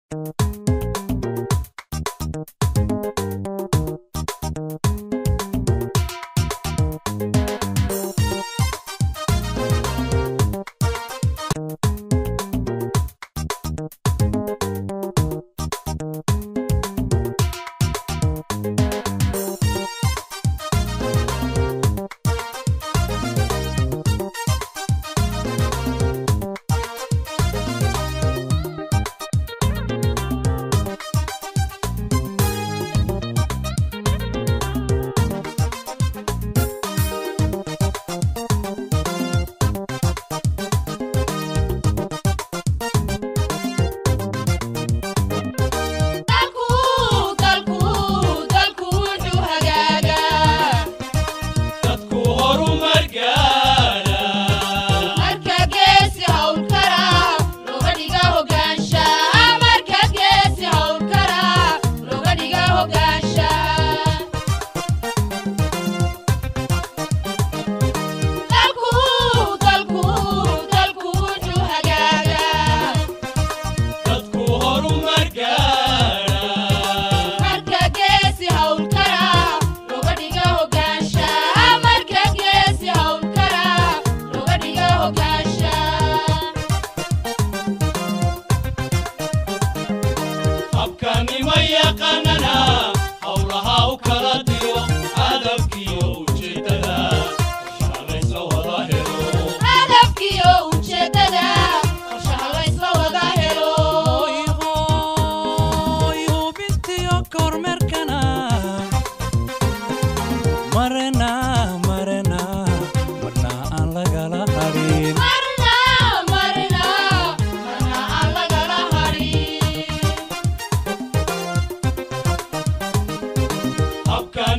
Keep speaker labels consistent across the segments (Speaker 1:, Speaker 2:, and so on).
Speaker 1: dadku horumar gaara dadku horumar gaara habkanima yaqaanana howlaha u kala diro hadafkiyo ujeedada shaqalaysa wada helo
Speaker 2: hoy hubintiyo kormeerkana marna marna marna aan lagala hadhin
Speaker 1: habkan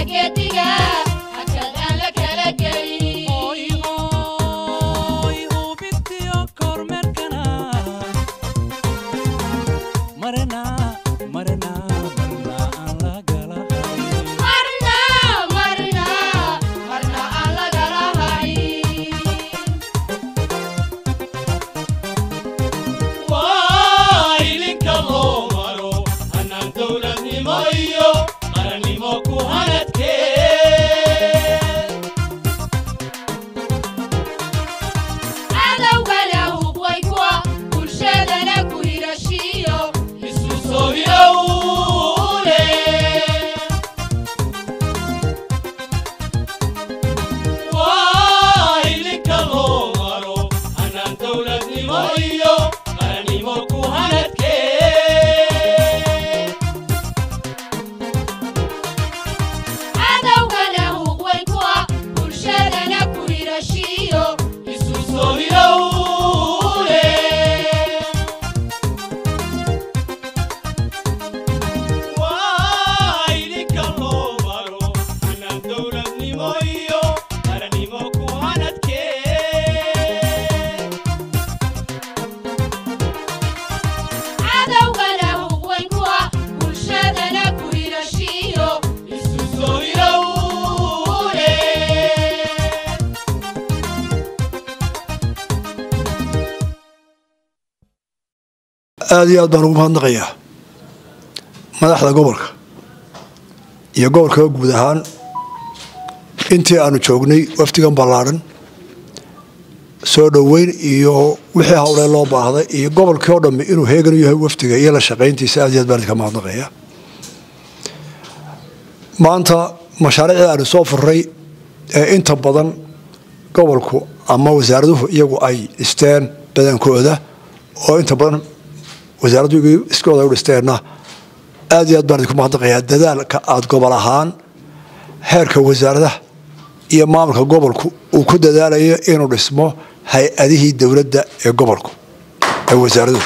Speaker 3: geediga hakad aan la kala gelin
Speaker 2: Oy, oy, hubintiyo kormeerkana. Marina, marina, marna aan lagala harin.
Speaker 3: marna marna marna aan lagala hayn
Speaker 1: waa ilinka loo maro hannaan dowladnimo iyo qarannimo ku hanadkee
Speaker 3: cadowgana hubway kuwa bulshadana ku hirashiyo
Speaker 1: isu soo hilowle waa ilinka loo maro hannaan dowladnimo iyo qarannimo ku hanadkee
Speaker 3: cadowgana hubway kuwa bulshadana ku hirashiyo
Speaker 1: isu soo hilowle waa idinka loo maro hannaan dowladnimo iyo qarannimo ku hanadkee
Speaker 3: cadowgana hubway kuwa bulshadana ku hirashiyo
Speaker 1: isu soo hilowle
Speaker 4: aada iyo aad baan ugu mahadnaqayaa madaxda gobolka iyo gobolkaba guud ahaan intii aanu joognay wafdigan ballaadhan soo dhoweyn iyo wixii hawlee loo baahday iyo gobolkii oo dhammi inuu heegan u yahay wafdiga iyo la shaqayntiisa aad iyo aad baan idinka mahadnaqayaa maanta mashaariicdii aanu soo furray ee inta badan gobolku ama wasaaraduhu iyagu ay dhisteen badankooda oo inta badan wasaaraddu iskooda u dhisteenna aad iyo aad baan idinku mahadnaqayaa dadaalka aada gobol ahaan heerka wasaaradaha iyo maamulka gobolku uu ku dadaalayo inuu dhismo hay-adihii dowladda ee gobolku ee wasaaraduhu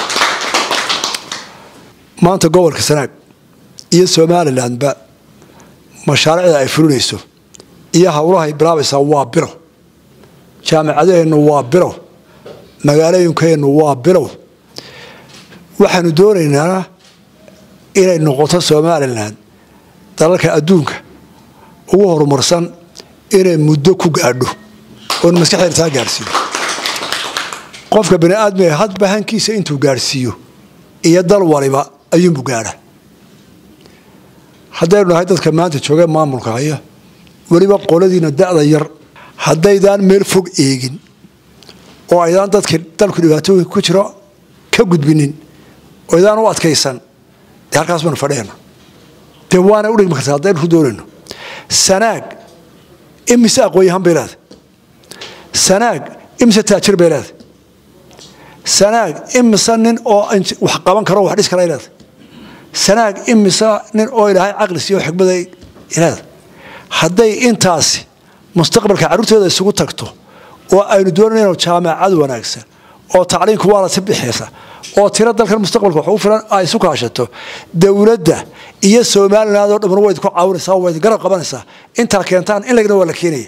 Speaker 4: maanta gobolka sanaag iyo somalilandba mashaariicda ay fulinayso iyo howlahay bilaabaysaa waa bilow jaamicadaheennu waa bilow magaalooyinkeennu waa bilow waxaanu doonaynaa inay noqoto somalilan dalalka adduunka ugu horumarsan inay muddo ku gaadho oon maskaxdeena taa gaadhsiiyo qofka bani aadmiga hadba hankiisa intuu gaadhsiiyo iyo dal waliba ayuunbu gaadha haddaynu nahay dadka maanta joogee maamulka haya weliba qoladiina da'da yar haddaydaan meel fog eegin oo aydaan dadki dalku dhibaatooyinka ku jiro ka gudbinin oo aydaan u adkaysan dee halkaas baanu fadhiyana dee waana u dhigmi kartaa haddaynu ku doonayno sanaag imise aqoon-yahan bay leedahay sanaag imise taajir bay leedahay sanaag imise nin oo wax qaban karo wax dhis kara ay leedahay sanaag imise nin oo ilaahay caqli siiyo xikmaday leedahay hadday intaasi mustaqbalka carruurtooda isugu tagto oo aynu doonayno jaamacad wanaagsan oo tacliinku waa la si bixiysa oo tiro dalkan mustaqbalka wax ugu filan ay isu kaashato dowladda iyo somaliland oo dhamman waa idinku caawinaysaa waa idin garab qabanaysaa intaa keentaan in lagna waa la keenaya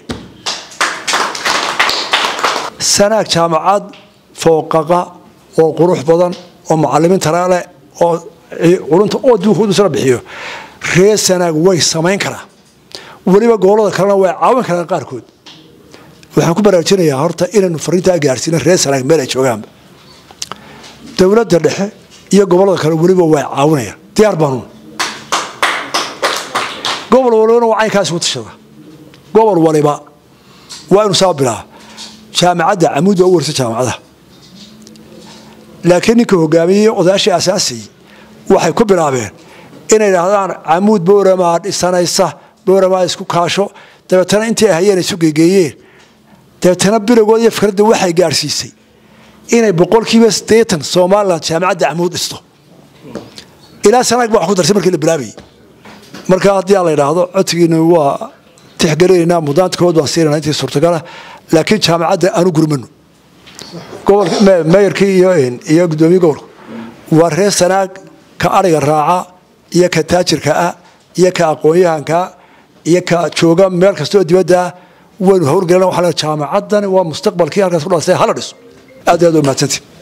Speaker 4: sanaag jaamacad fooqaqa oo qurux badan oo macalimiin taraale oo culunta oo duukuudusana bixiyo reer sanaag way samayn karaa weliba gobolada kalena way caawin karaan qaarkood waxaan ku baraarujinayaa horta inaynu fariintaa gaarsiino reer sanaag meel ay joogaanba dowladda dhexe iyo gobolada kale weliba way caawinayaan diyaar baanu gobol walibana waa caynkaas ugu tashada gobol waliba waa inu saa bilaa jaamacadda camuud waa u warsa jaamacadaha laakiin ninka hogaamiyey odayaashii asaasiyey waxay ku bilaabeen inay idhaahdaan camuud bowramaa dhisanaysa bowramaa isku kaasho dabeetana intii ay hayeen isu geegeeyeen dabeetana bilowgood iyo fikradda waxay gaadhsiisay inay boqolkiiba siddeetan somalilan jaamacadda camuud dhisto ilaa sanaag ba wax ku darsay markii la bilaabayay marka haddii aan la idhaahdo codsigiina waa tixgelinaynaa mudaantkood baan siinana intii suurtagala laakiin jaamacadda aanu gurmano meyarkii iyo gudoomiye gobolku waa reer sanaag ka ariga raaca iyo ka taajirka ah iyo ka aqoon-yahanka iyo ka jooga meel kastoo dibadda waynu howlgelina waxaa jaamacadan waa mustaqbalkii halkaas ku dhasay hala dhiso aad iyo aad u mahadsantii